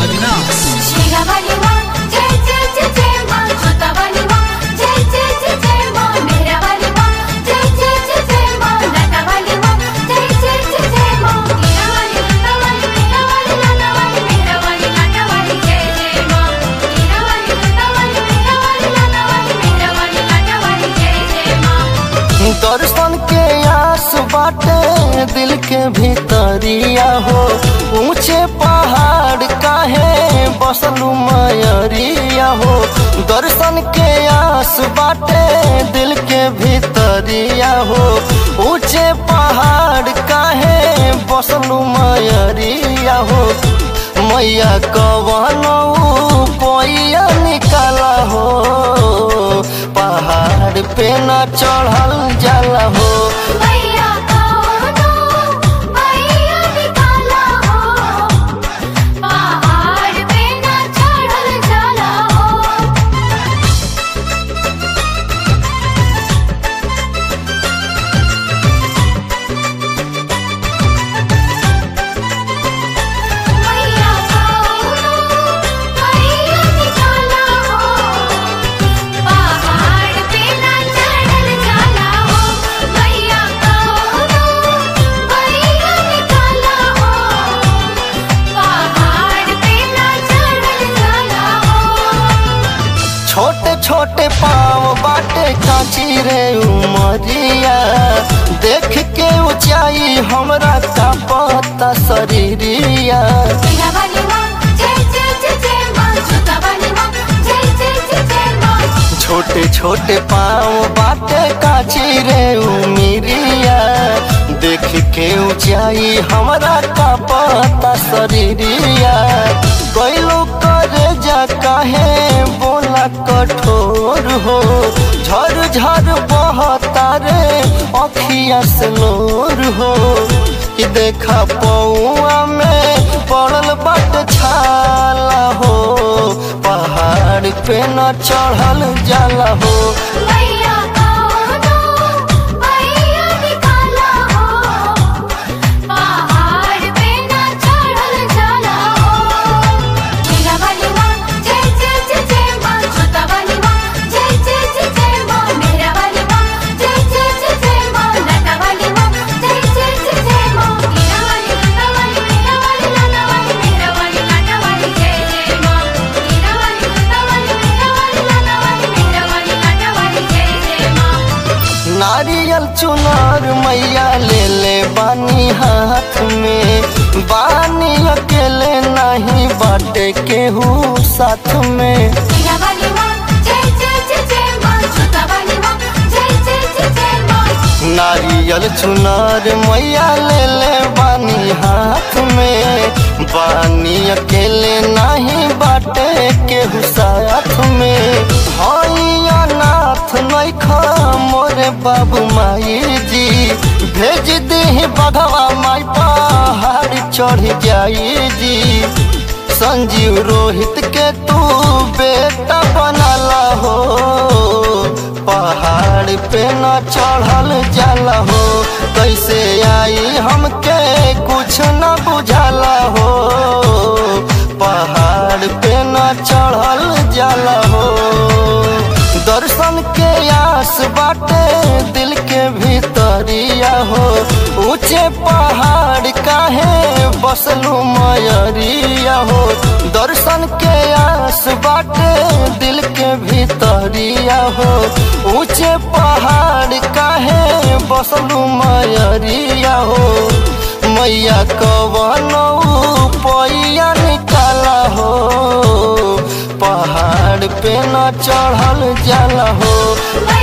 अविनाश शेरावाली माँ जय जय जय जय माँ जोतावाली माँ जय जय जय जय माँ मेरावाली माँ जय जय जय जय माँ लतावाली माँ जय जय जय जय माँ हीरावाली लतावाली मेरावाली लतावाली मेरावाली लतावाली जय जय माँ हीरावाली लतावाली मेरावाली लतावाली मेरावाली लतावाली जय जय माँ दर्शन के आस बाटे दिल के भीतरिया हो ऊंचे पहाड़ काहे बसलू मयरिया हो दर्शन के आस बाटे दिल के भीतरिया हो ऊंचे पहाड़ काहे बसलू मयरिया हो मैया कवनो पैया निकाला हो पहाड़ पे न चढ़ल जाला हो मैया कौनो मैया निकाला हो पहाड़ पे ना चढ़ल जाला हो मैया कौनो मैया निकाला हो पहाड़ पे ना चढ़ल जाला हो मैया कौनो मैया निकाला हो पहाड़ पे ना चढ़ल जाला हो छोटे छोटे पाँव बाटे कांची रे उमरिया देख के ऊंचाई हमरा का पता शरीरिया शेरावाली माँ जय जय जय जय माँ जोतावाली माँ जय जय जय जय माँ छोटे छोटे पाँव बाटे कांची रे उमिरिया देख के ऊंचाई हमरा का पता शरीरिया कैलो करे जा काहे बोला कठोर हो झर झर बहता रे अखिया से नूर हो कि देखा पौआ में पड़ल बाट छाला हो पहाड़ पे न चढ़ल जाला हो मैया कौनो मैया निकाला हो पहाड़ पे ना चढ़ल जाला हो शेरावाली माँ जय जय जय जय माँ जोतावाली माँ जय जय जय जय माँ मेरावाली माँ जय जय जय जय माँ लतावाली माँ जय जय जय जय माँ हीरावाली लतावाली मेरावाली लतावाली मेरावाली लतावाली जय जय माँ हीरावाली लतावाली मेरावाली लतावाली मेरावाली लतावाली जय जय माँ नारियल चुनार मैया ले ले बानी हाथ में बानी अकेले नहीं बाटे केहू साथ में शेरावाली माँ जय जय जय जय माँ जोतावाली माँ जय जय जय जय माँ नारियल चुनार मैया ले ले बानी हाथ में बानी अकेले नहीं बाटे केहू साथ में हैया नाथ नैखा मोरे बाबू माई जी भेज दे बघवा माई पहाड़ चढ़ जाई जी संजीव रोहित के तू बेटा बनाला हो पहाड़ पे न चढ़ल जाला हो कैसे आई हमके कुछ न बुझाला हो पहाड़ पे न चढ़ल जाला हो दर्शन के आस बाटे दिल के भीतरिया हो ऊंचे पहाड़ काहे बसलू मयरिया हो दर्शन के आस बाटे दिल के भीतरिया हो ऊंचे पहाड़ काहे बसलू मयरिया हो मैया कवनो पैया निकाला हो पहाड़ पे न चढ़ल जाला हो मैया